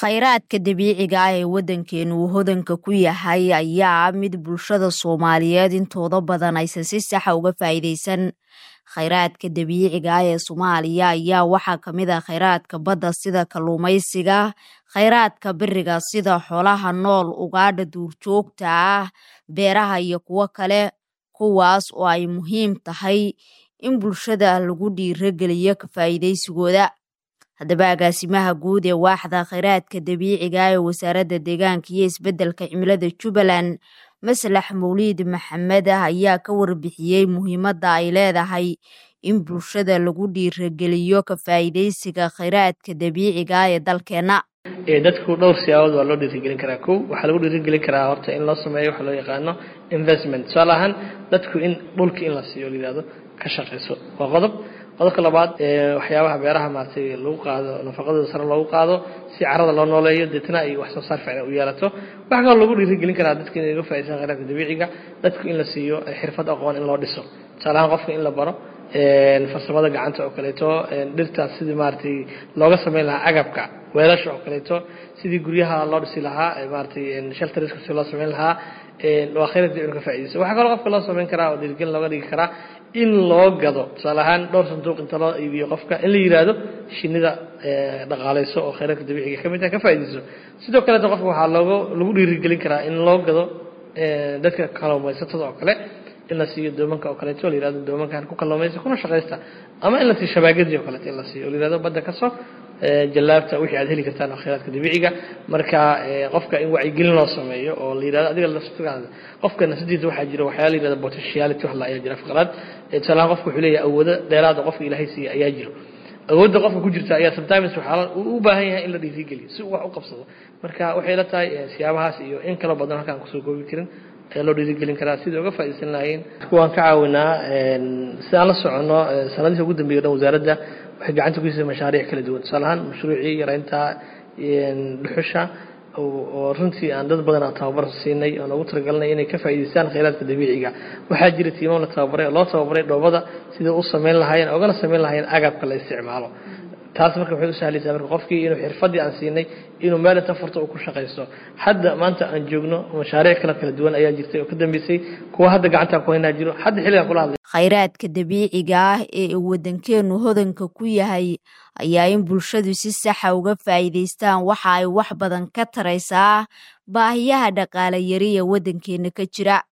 khayraadka dabiiciga ah ee waddankeenu uu hodanka ku yahay ayaa ah mid bulshada soomaaliyeed intooda badan aysan si saxa uga faa'iidaysan khayraadka dabiiciga ah ee soomaaliya ayaa waxaa ka mid ah khayraadka badda sida kalluumaysiga khayraadka beriga sida xoolaha nool ugaadha duurjoogta ah beeraha iyo kuwo kale kuwaas oo ay muhiim tahay in bulshada lagu dhiirageliyo ka faa'iidaysigooda haddaba agaasimaha guud ee waaxda khayraadka dabiiciga ah ee wasaaradda deegaanka iyo isbeddelka cimilada jubbaland maslax mawliid maxamed ah ayaa ka warbixiyey muhiimadda ay leedahay in bulshada lagu dhiirageliyo ka faa'iidaysiga khayraadka dabiiciga ah ee dalkeenna dadku dhowr siyaabood waa loo dhiirigelin karaa kow waxaa lagu dhiirigelin karaa horta in loo sameeyo waxa loo yaqaano investment tusaale ahaan dadku in dhulka in la siiyo layihahdo ka shaqayso waa qodob qodobka labaad waxyaabaha beeraha maaragtay lagu qaado nafaqadooda sare loogu qaado si carada loo nooleeyo deetna ay wax soo saar fiican u yeelato waxaa kaloo lagu dhiirigelin karaa dadka inay uga faa'iidaysan khayraadka dabiiciga dadku in la siiyo xirfad aqoon in loo dhiso tusaale ahaan qofka in la baro farsamada gacanta oo kaleeto dhirtaas sidii maaragtay looga sameyn lahaa agabka weelasha oo kaleeto sidii guryaha loo dhisi lahaa maaragtay shelteriska si loo sameyn lahaa waa khayraadka dabiiciga ka faa'iidaysa waxaa kaloo qofka loo sameyn karaa oo dhiirigelin looga dhigi karaa in loo gado tusaale ahaan dhowr sanduuq inta loo iibiyo qofka in la yidhaahdo shinida dhaqaalayso oo khayraadka dabiiciga ka mid ah ka faa'iidayso sidoo kaleeta qofka waxaa looga lagu dhiirigelin karaa in loo gado dadka kalluumaysatada oo kale in la siiyo doomanka oo kaleeto la yihahdo doomankan ku kalluumaysa kuna shaqaysta ama in la siiyo shabaagadii oo kaleeto in la siiyo la yihahdo badda kasoo jallaabta wixii aad heli kartaan oo khayraadka dabiiciga marka qofka in wacyigelin loo sameeyo oo la yihahdo adiga laftigaada qofka nafsadiisa waxaa jira waxyaala la yihahdo potentiality wax la ayaa jira afqalaad tusaalahaan qofka wuxuu leeyahay awoodo dheeraada qofka ilaahay siiya ayaa jiro awoodda qofka ku jirta ayaa sometimes waxaa uu u baahan yahay in la dhiirigeliyo si uu wax u qabsado marka waxay la tahay siyaabahaas iyo in kaloo badan halkaan kusoo koobi karin ayaa loo dhiirigelin karaa sidai uga faa'iidaysan lahayn waan ka caawinaa si aan la soconno sanadihi ugu dambeeya o dhan wasaaradda waxay gacanta ku siisay mashaariic kala duwan tusaale ahaan mashruucii yaraynta dhuxusha oo runtii aan dad badan aan tababar siinay oo noogu talagalnay inay ka faa'iidaystaan khayraadka dabiiciga waxaa jira tiimo la tababaray oo loo tababaray dhoobada sidai u samayn lahaayeen ogana samayn lahaayeen agabka la isticmaalo taas marka waxay u sahlaysaa marka qofkii inuu xirfadii aan siinay inuu meel inta furto uu ku shaqaysto hadda maanta aan joogno mashaariic kala kala duwan ayaa jirtay oo ka dambeysay kuwa hadda gacanta ku haynaa jiro hadda xilligan kula hadlay khayraadka dabiiciga ah ee waddankeenu hodanka ku yahay ayaa in bulshadu si saxa uga faa'iidaystaan waxa ay wax badan ka taraysaa baahiyaha dhaqaale yari ee waddankeena ka jira